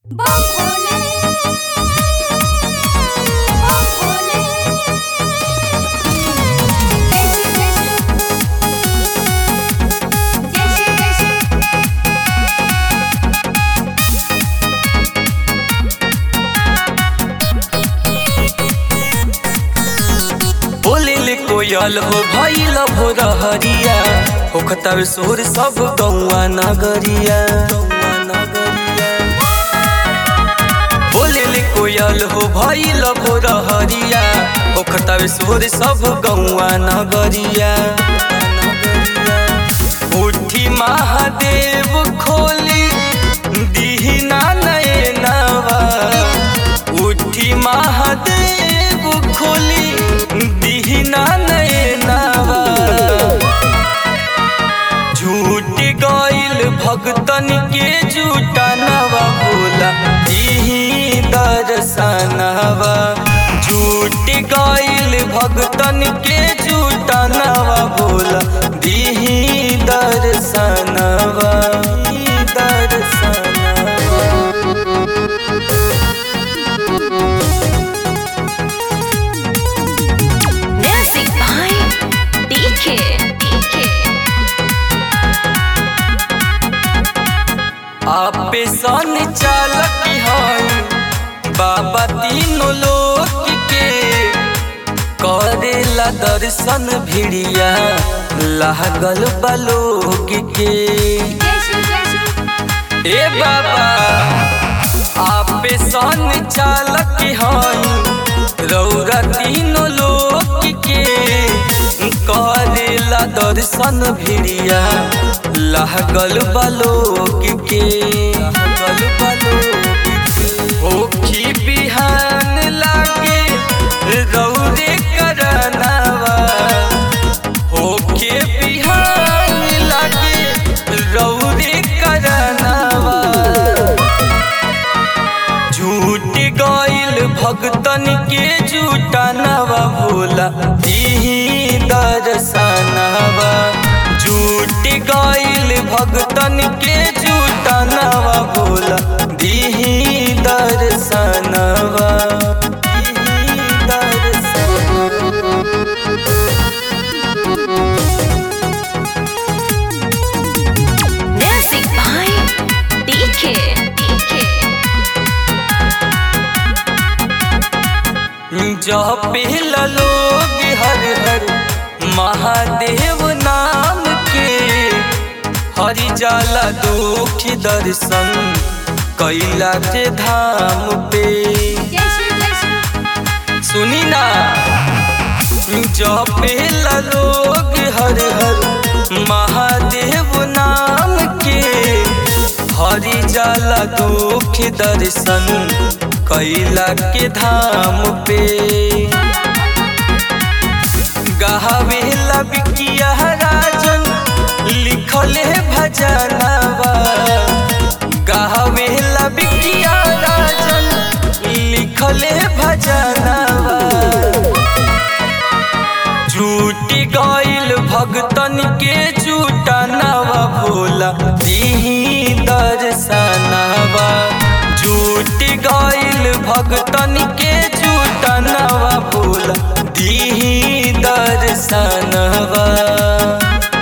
बम भोले बम भोले जय श्री कृष्ण जय श्री कृष्ण बोलेले कोयल हो भइल भोर हरिया होखतावे सोर सब गौआ नगरिया गौआ नगरिया बोलेले कोयल हो भइल भोर हरिया होखतावे सोर सब गौआ नगरिया उठी महादेव खोली दिहिना नयनवा उठी महादेव खोली दिहिना नयनवा झूठ गइल भगतन के झूठा नवा बोला दिही दर्शनवा झूठ गइल भगतन के झूठा नवा बोला दिही दर्शनवा दर्शनवा म्यूजिक बाय डीके डीके आपे सन चालक हई बाबा तीनों लोक के करेला दर्शन भिड़िया लागल बलोक के जय श्री कृष्ण ए बाबा आपे सन चालक हई रौरा तीनों लोक के करेला दर्शन भिड़िया लागल बलोक के लागल बलोक के होखी बिहान लागे रौरे करनावा होके बिहान लागे रौरे करनावा झूठ गइल भगतन के झूठा नवा भोला दिही दर्शनवा झूठ गइल भगतन के झूठा नवा भोला दिही दर्शनवा दिही दर्शनवा म्यूजिक बाय डीके डीके जह पहला लोग हर हर महादेव नाम के हरि जाला दुख दर्शन कैला के धाम पे जय श्री कृष्ण सुनी ना जह पहला लोग हर हर महादेव नाम के हरि जाला दुख दर्शन कैला के धाम पे गावेला बिकिया राजन लिखल है भजनवा गावेला बिकिया राजन लिखल है भजनवा झूठ गइल भगतन के झूठा नवा भोला दिही दर्शनवा झूठ गइल भगतन के झूठा नवा भोला दिही दर्शनवा